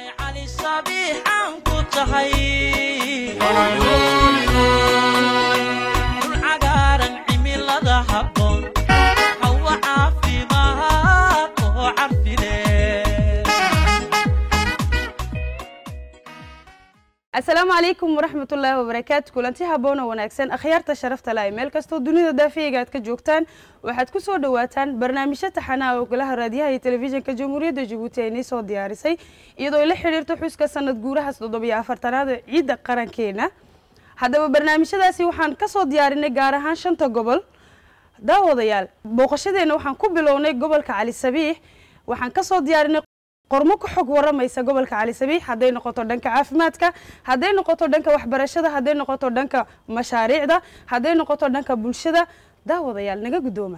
asalaamu calaykum waraxmatullaahi wabarakaatu kulanti haboon oo wanaagsan akhyaarta sharafta la meel kastoo dunida daafiyayga aad ka joogtaan waxaad ku soo dhawaataan barnaamijyo taxanaha oo golaha raadiyaha iyo telefishinka jamhuuriyadda jabuuti ay nii soo diyaarisay iyadoo ay la xidhiirto xuska sanad guurahaas toddobiyo afartanaad ee ciidda qarankeena haddaba barnaamijyadaasi waxaan ka soo diyaarinay gaar ahaan shanta gobol daawadayaal booqashadeenna waxaan ku bilownay gobolka cali sabiix waxaan ka soo diyaarinay qormo ku xog waramaysa gobolka cali sabiix hadday noqoto dhanka caafimaadka hadday noqoto dhanka waxbarashada hadday noqoto dhanka mashaariicda hadday noqoto dhanka bulshada daawadayaal naga guddooma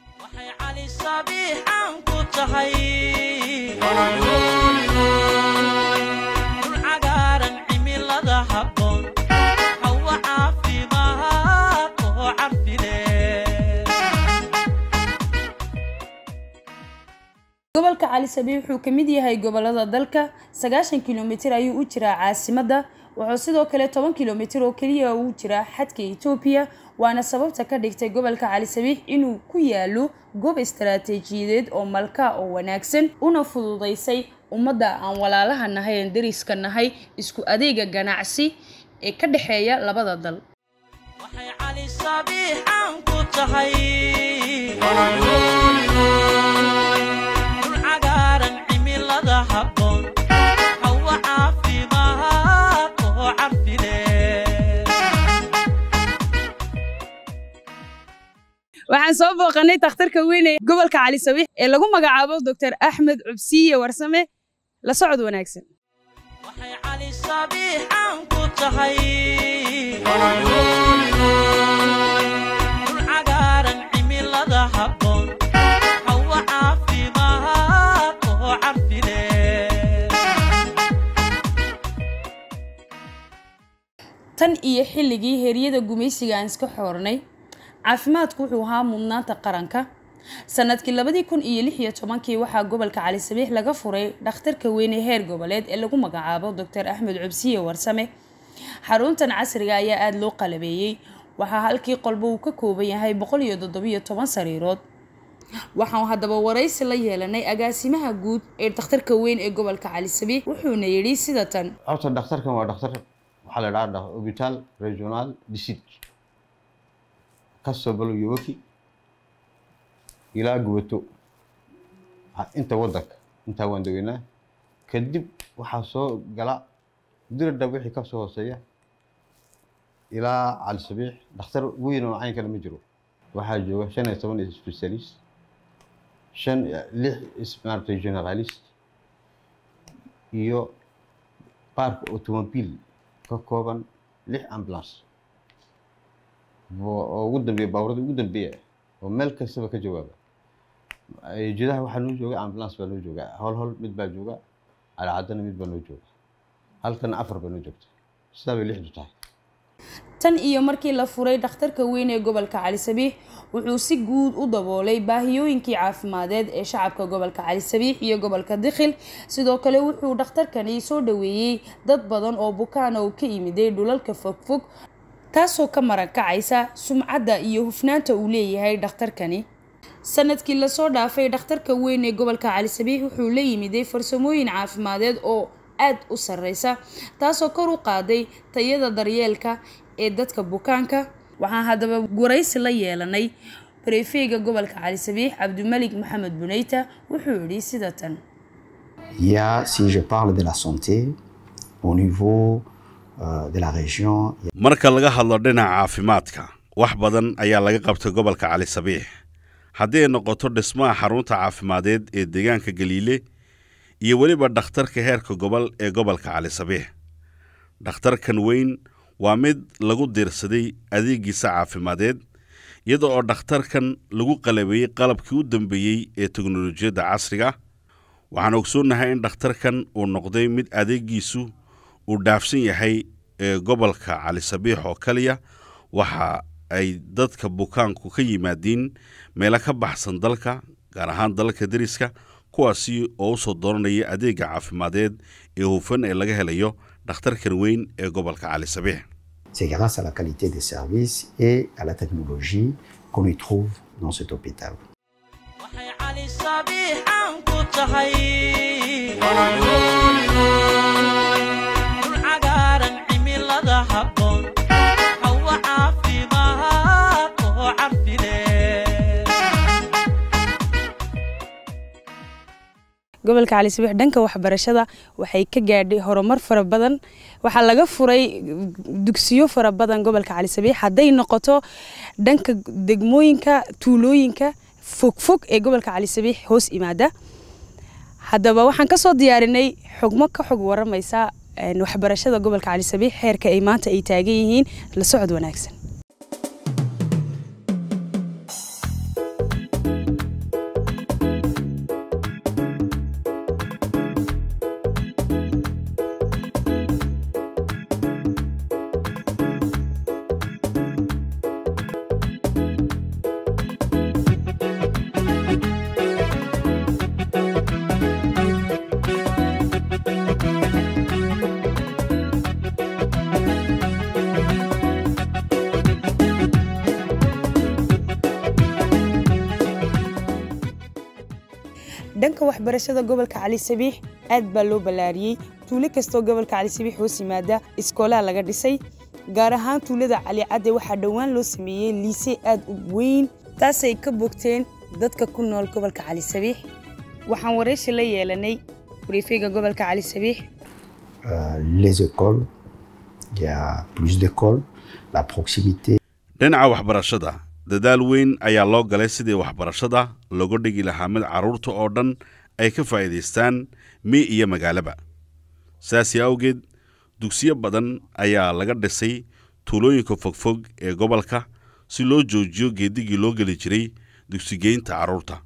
gobolka cali sabiix wuxuu ka mid yahay gobolada dalka sagaashan kilomitir ayuu u jiraa caasimadda wuxuu sidoo kale toban kilomitir oo keliya uu jiraa xadka etoobiya waana sababta ka dhigtay gobolka cali sabiix inuu ku yaalo goob istaraatiijiyadeed oo malka oo wanaagsan una fududaysay ummadda aan walaalaha nahay aan dariska nahay isku adeega ganacsi ee ka dhexeeya labada dal waxaan soo booqanay takhtarka weyn ee gobolka cali sabiix ee lagu magacaabo doctor axmed cubsiye warsame la socod wanaagsan tan iyo xilligii heryada gumaysiga aan iska xoornay caafimaadku wuxuu ahaa mudnaanta qaranka sanadkii labadii kun iyo lix iyo tobankii waxaa gobolka cali sabiix laga furay dhakhtarka weyne heer goboleed ee lagu magacaabo doctor axmed cubsiye warsame xaruntan casriga ayaa aada loo qalabeeyey waxaa halkii qolba uu ka kooban yahay boqol iyo toddobiyo toban sariirood waxaan haddaba waraysi la yeelanay agaasimaha guud ee dhakhtarka weyn ee gobolka cali sabiix wuxuuna yidhi sida tan horta dhakhtarkan waa dhakhtar waxaa la dhaha hobital regional disid kasoo balo yowoki ilaa gubato inta waddanka intaa waan degeynaa kadib waxaa soo gala diradhab wixii ka soo hooseeya ilaa cali sabiix dhakhtar weyn oo cayn kale ma jiro waxaa jooga shan iyo toban specialist shan lix maaragtay generalist iyo baarka automobile ka kooban lix ambulance oo ugu dambeeya baaburada ugu dambeeya oo meel kastaba ka jawaaba jidaha waxaa noo jooga ambulance baa noo jooga hol hol mid baa jooga calcaddana mid baa noo jooga halkana afar baa noo joogta sidaa bay lixdu tahay tan iyo markii la furay dhakhtarka weyn ee gobolka cali sabiix wuxuu si guud u daboolay baahiyooyinkii caafimadeed ee shacabka gobolka cali sabiix iyo gobolka dikhil sidoo kale wuxuu dhakhtarkani soo dhaweeyey dad badan oo bukaana uu ka yimiday dhulalka fogfog taasoo ka maran kacaysa sumcadda iyo hufnaanta uu leeyahay dhakhtarkani sanadkii lasoo dhaafay dhakhtarka weyn ee gobolka cali sabiix wuxuu la yimiday farsamooyin caafimadeed oo aada u sarreysa taasoo kor u qaaday tayada daryeelka ee dadka bukaanka waxaan haddaba waraysi la yeelanay barefeyga gobolka cali sabiix cabdimalik maxamed buneyta wuxuu yidhi sida tan ya si je parle de la santé au niveau marka laga hadlo dhinaca caafimaadka wax badan ayaa laga qabtay gobolka cali sabiix haddii ay noqoto dhismaha xarunta caafimadeed ee deegaanka galiile iyo weliba dhakhtarka heerka gobol ee gobolka cali sabiix dhakhtarkan weyn waa mid lagu diirsaday adeegiisa caafimadeed iyada oo dhakhtarkan lagu qalabeeyey qalabkii u dambeeyey ee teknolojiyadda casriga waxaan ogsoonnahay in dhakhtarkan uu noqday mid adeegiisu uu dhaafsan yahay ee gobolka cali sabiix oo kaliya waxa ay dadka bukaanku ka yimaadiin meelo ka baxsan dalka gaar ahaan dalka deriska kuwaasi oo u soo dooranaya adeegga caafimadeed ee hufan ee laga helayo dhakhtarkan weyn ee gobolka cali sabiix C'est grâce à la qualité des services et à la technologie qu'on y trouve dans cet hôpital. waxay cali sabiixan ku tahay dhul cagaaran cimilada habboon hawo caafimaad oo carfi leh gobolka cali sabiix dhanka waxbarashada waxay ka gaadhay horumar fara badan waxaa laga furay dugsiyo fara badan gobolka cali sabiix hadday noqoto dhanka degmooyinka tuulooyinka fogfog ee gobolka cali sabiix hoos imaada haddaba waxaan kasoo diyaarinay xogmo ka xog waramaysa een, waxbarashada gobolka cali sabiix heerka ay maanta ay taagan yihiin la socod wanaagsan dhanka waxbarashada gobolka cali sabiix aad baa loo ballaariyey tuulo kastoo gobolka cali sabiix hoos yimaada iskoolaha laga dhisay gaar ahaan tuulada cali cadde waxaa dhowaan loo sameeyey liise aad u weyn taasay ka bogteen dadka ku nool gobolka cali sabiix waxaan waraysi la yeelanay briefeyga gobolka cali sabiix Euh, les écoles, il y a plus d'écoles, la proximité dhinaca waxbarashada dadaal weyn ayaa loo galay sidii waxbarashada looga dhigi lahaa mid carruurta oo dhan ay ka faa'iidaystaan mi iyo magaalaba saasi awgeed dugsiyo badan ayaa laga dhisay tuulooyinka fogfog ee gobolka si loo joojiyo geedigii loo geli jiray dugsigeynta carruurta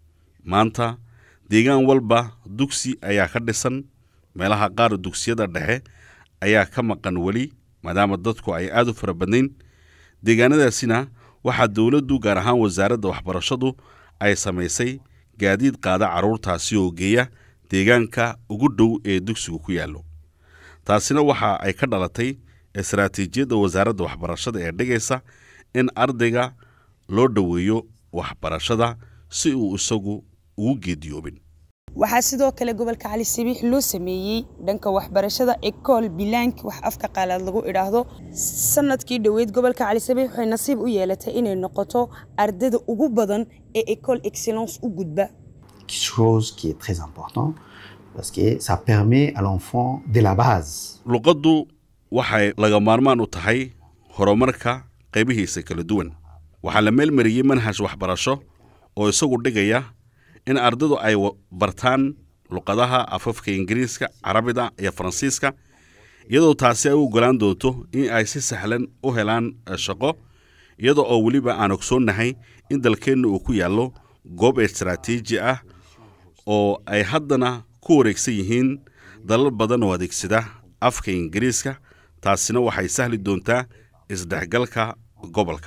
maanta deegaan walba dugsi ayaa ka dhisan meelaha qaar dugsiyada dhexe ayaa ka maqan weli maadaama dadku ay aad u fara badnayn deegaanadaasina waxaa dowladdu gaar ahaan wasaaradda waxbarashadu ay samaysay gaadiid qaada carruurtaasi oo geeya deegaanka ugu dhow ee dugsigu ku yaallo taasina waxa ay ka dhalatay istaraatiijiyadda wasaaradda waxbarashada ee dhigaysa in ardayga loo dhoweeyo waxbarashada si uu isagu ugu geediyoobin waxaa sidoo kale gobolka cali sabiix loo sameeyey dhanka waxbarashada ecool bilaank wax afka qaalaad lagu idhaahdo sanadkii dhoweyd gobolka cali sabiix waxay nasiib u yeelatay inay noqoto ardayda ugu badan ee ecool excellence u gudba chose qui est très important parce que ça permet à l'enfant de la base luqaddu waxay laga maarmaan u tahay horumarka qaybihiisa kala duwan waxaa la meelmariyey manhaj waxbarasho oo isagu dhigaya in ardaydu ay wa- bartaan luqadaha afafka ingiriiska carabida iyo faransiiska iyadoo taasi ay u ogolaan doonto in ay si sahlan u helaan eh, shaqo iyada oo weliba aan ogsoonnahay in dalkeenna uu ku yaallo goob istaraatiiji ah oo ay haddana ku wareegsan yihiin dalal badan oo adeegsada afka ingiriiska taasina waxay sahli doontaa isdhexgalka gobolka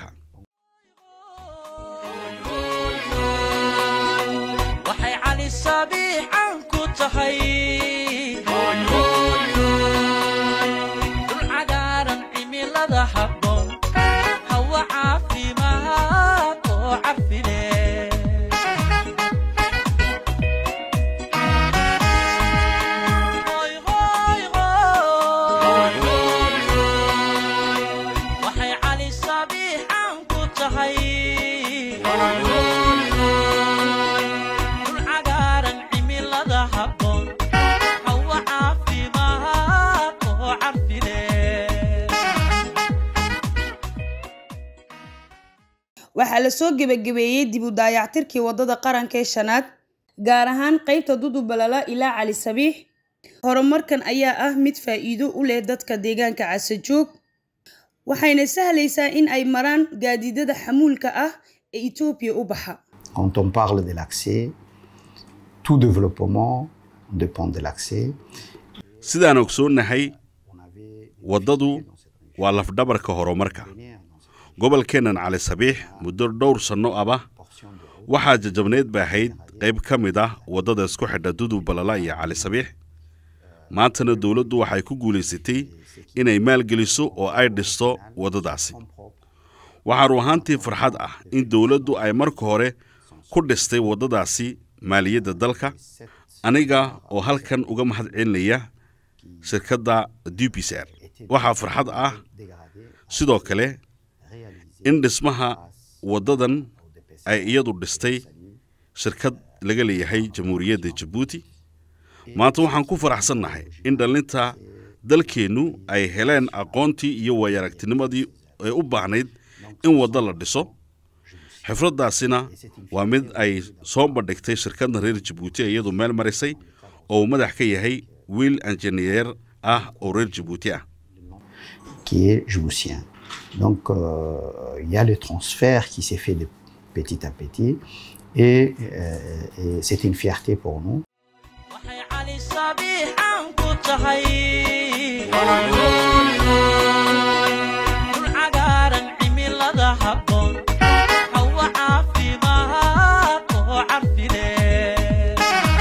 waxay cali sabiixan ku tahay dhul cagaaran cimilada habboon hawo caafimaad oo carfi leh Hoy, hoy, hoy. waxay cali sabiixan ku tahay dhul cagaaran cimilada habboon hawo caafimaad oo carfi leh waxaa la soo gebagabeeyey dib u daayactirkii wadada qaranka ee shanaad gaar ahaan qaybta dudubalala ilaa cali sabiix horumarkan ayaa ah mid faa'iido u leh dadka deegaanka casajoog waxayna sahlaysaa in ay maraan gaadiidada xamuulka ah ee etoobiya u baxa Quand on parle de l'accès, tout développement dépend de l'accès. sidaan ogsoonnahay waddadu waa lafdhabarka horumarka gobolkeennan cali sabiix muddo dhowr sanno aba waxaa jajabneed ba ahayd qayb ka mid ah waddada isku xidha dudub balala iyo cali sabiix maantana dowladdu waxay ku guulaysatay inay maalgeliso oo ay dhisto waddadaasi waxaa ruu ahaantii farxad ah in dowladdu ay marka hore ku dhistay waddadaasi maaliyadda dalka aniga oo halkan uga mahad celinaya shirkadda dubiser waxaa farxad ah sidoo kale in dhismaha waddadan ay iyadu dhistay shirkad laga leeyahay jamhuuriyadda jabuuti maanta waxaan ku faraxsannahay in dhallinta dalkeennu ay heleen aqoontii iyo waayaragtinimadii ee u baahnayd in waddo la dhiso xifraddaasina waa mid ay soo bandhigtay shirkadda reer jabuuti ee iyadu meel marisay oo uu madax ka yahay wiil injineer ah oo reer jabuuti ah qui est djiboutien. Donc, euh, il y a le transfert qui s'est fait de petit à petit et, euh, et c'est une fierté pour nous. waxay cali sabiixan ku tahay dhul cagaaran cimilada habboon hawa caafimaad oo carfi leh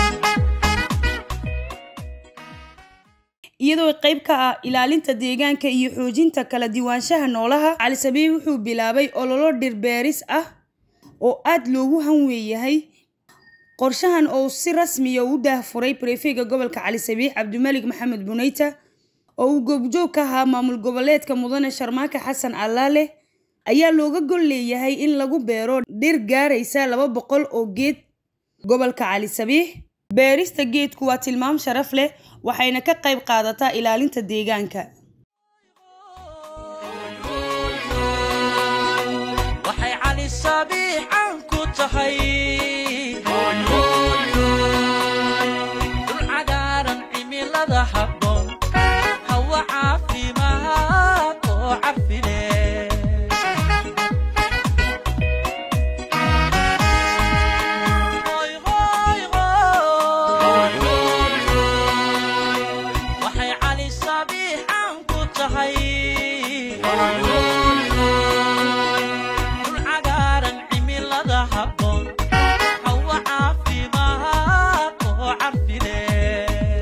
iyadoo qayb ka ah ilaalinta deegaanka iyo xoojinta kala diiwaanshaha noolaha cali sabiix wuxuu bilaabay ololo dhirbeeris ah oo aad loogu hanweeyahay qorshahan oo si rasmiya u daahfuray barefega gobolka cali sabiix cabdimalik maxamed buneyta oo uu goobjoog ka ahaa maamul goboleedka mudane sharmaaka xasan allaale ayaa looga gol leeyahay in lagu beero dhir gaaraysa laba boqol oo geed gobolka cali sabiix beerista geedku waa tilmaam sharaf leh waxayna ka qayb qaadataa ilaalinta deegaanka waxay cali sabiixan ku tahay dhul cagaaran cimilada habboon hawa caafimaad oo carfi leh Hoy, hoy, hoy. waxay cali sabiixan ku tahay dhul cagaaran cimilada habboon hawa caafimaad oo carfi leh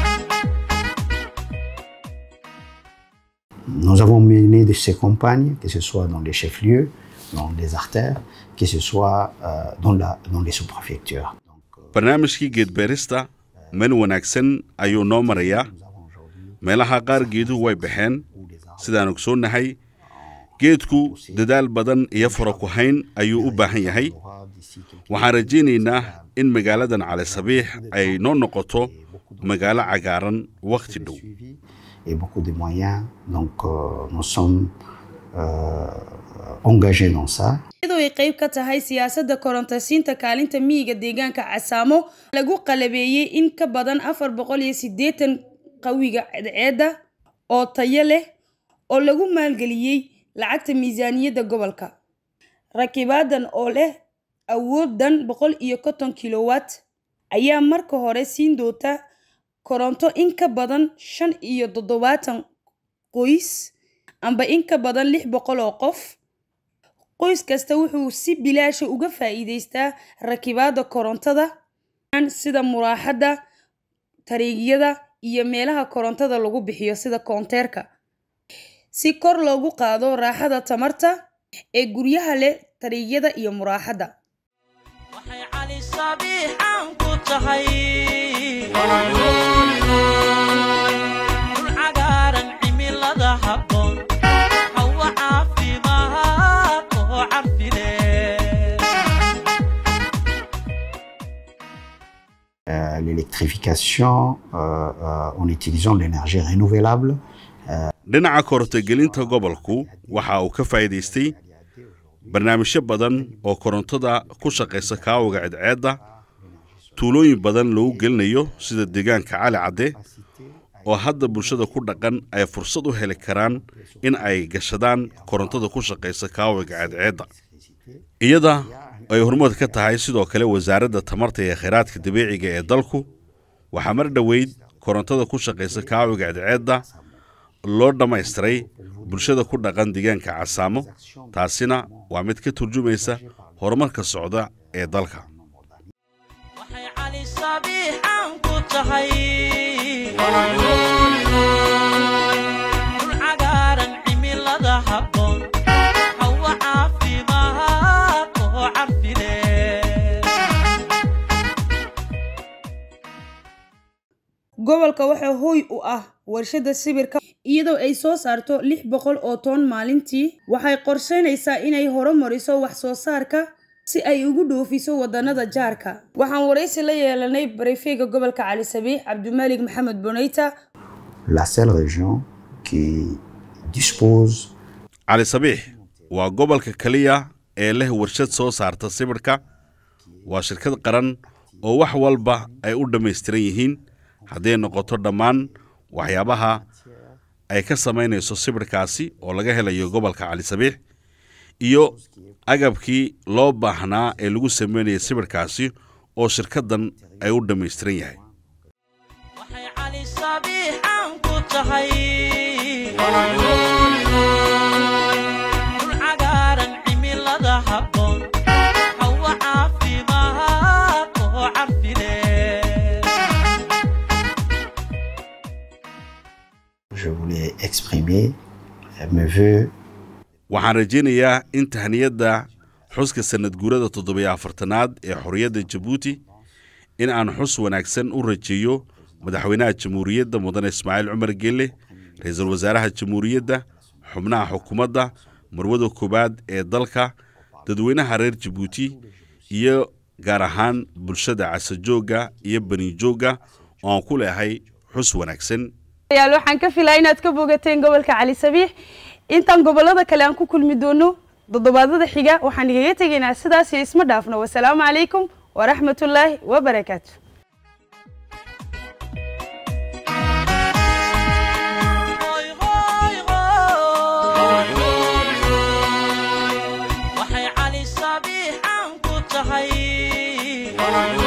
Nous avons mené de ces campagnes, que ce soit dans les chefs-lieux, dans les artères, que ce soit euh, dans, la, dans les sous-préfectures. Donc, euh, barnaamijkii geedbeerista meel wanaagsan ayuu noo marayaa nous avons aujourd'hui meelaha qaar geeduhu way baxeen sidaan ogsoonnahay geedku dadaal badan iyo fara ku hayn ayuu u baahan yahay aura d'ici quelques waxaan rajaynaynaa in magaaladan cali sabiix ay noo noqoto magaalo cagaaran wakhti dhow suivis et beaucoup de moyens. Donc, euh, nous sommes euh, engagés dans ça. iyadoo ay qayb ka tahay siyaasadda korontasiinta kaalinta miyiga deegaanka casaamo lagu qalabeeyey in ka badan afar boqol iyo siddeetan qawiga cadceedda oo tayo leh oo lagu maalgeliyey lacagta miisaaniyadda gobolka rakibaadan oo leh awooddan boqol iyo konton kilowatt ayaa marka hore siin doonta koronto in ka badan shan iyo toddobaatan qoys amba in ka badan lix boqol oo qof qoys kasta wuxuu si bilaasha uga faa'iidaystaa rakibaadda korontada sida muraaxadda tariigyada iyo meelaha korontada lagu bixiyo sida koonteerka si kor loogu qaado raaxada tamarta ee guryaha leh tariigyada iyo muraaxadda waxay cali sabiixan ku tahay dhul cagaaran cimilada habboon hawa caafimaad oo carfi leh Euh, L'électrification euh, euh, en utilisant l'énergie renouvelable. dhinaca korontogelinta gobolku waxa uu ka faa'iidaystay barnaamijyo badan oo korontada ku shaqaysa kaawiga cadceedda tuulooyin badan loogu gelinayo sida deegaanka cali cadde oo hadda bulshada ku dhaqan ay fursad u heli karaan in ay gashadaan korontada ku shaqaysa kaawiga cadceedda iyada ay hormood ka tahay sidoo kale wasaaradda tamarta iyo khayraadka dabiiciga ee dalku waxaa mar dhoweyd korontada ku shaqaysa kaawiga cadceedda loo dhammaystiray bulshada ku dhaqan deegaanka casaamo taasina waa mid ka turjumaysa horumarka socda ee dalka cali sabiix aan ku tahay dhul cagaaran cimilada habboon hawa caafimaad oo carfile gobolka waxaa hooy u ah warshada sibirka iyadoo ay soo saarto lix boqol oo toon maalintii waxay qorsheynaysaa inay horumariso wax soo saarka si ay ugu dhoofiso wadanada jaarka waxaan waraysi la yeelanay barefeega gobolka cali sabiix cabdimaalig maxamed boneyta La seule région qui dispose cali sabiix waa gobolka keliya ee leh warshad soo saarta sibidhka waa shirkad qaran oo wax walba ay u dhammaystiran yihiin hadday noqoto dhammaan waxyaabaha ay ka samaynayso sibidhkaasi oo laga helayo gobolka cali sabiix iyo agabkii loo baahnaa ee lagu sameynaya sibidhkaasi oo shirkaddan ay u dhammaystiran yahay waxay cali sabiix aan ku tahay dhul cagaaran cimilada habboon hawa caafimaad oo carfile je voulais exprimer euh, mes voeux waxaan rajaynayaa in tahniyadda xuska sanad guurada toddobiyo afartanaad ee xorriyadda jabuuti in aan xus wanaagsan u rajeeyo madaxweynaha jamhuuriyadda mudane ismaaciil cumar geelle ra-iisul wasaaraha jamhuuriyadda xubnaha xukuumadda marwada koowaad ee dalka dadweynaha reer jabuuti iyo gaar ahaan bulshada casajoogga iyo banijoogga oo aan ku leehay xus wanaagsan yaal waxaan ka filaa inaad ka bogateen gobolka cali sabiix intaan gobolada kale aan ku kulmi doono toddobaadada xiga waxaan igaga tegaynaa sidaas iyo isma dhaafno wasalaamu calaykum waraxmatullaahi wabarakaatu Hoy, hoy, hoy. waxay cali sabiix aan ku tahay